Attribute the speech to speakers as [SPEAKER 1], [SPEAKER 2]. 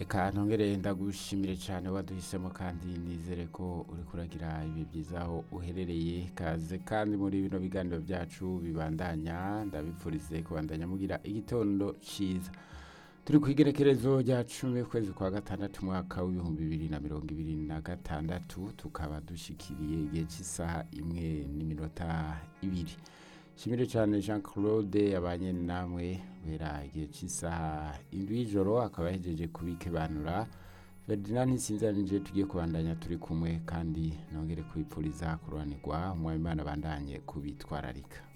[SPEAKER 1] Eka ntongere ndagushimire cyane waduhisemo kandi nizere ko uri kuragira ibi byiza aho uherereye kaze kandi muri bino biganiro byacu bibandanya ndabipfurize kubandanya mugira igitondo cyiza turi ku igerekerezo rya cumi ukwezi kwa gatandatu umwaka w'ibihumbi bibiri na mirongo ibiri na gatandatu tukaba dushyikiriye igihe cy'isaha imwe n'iminota ibiri shimire cyane jean claude yabanye namwe guhera igihe cy'isaha indwi y'ijoro akaba yahejeje kubikebanura ferdinand ntisinzanije tugiye kubandanya turi kumwe kandi nongere kubipfuriza kururanirwa umwami imana abandanye kubitwararika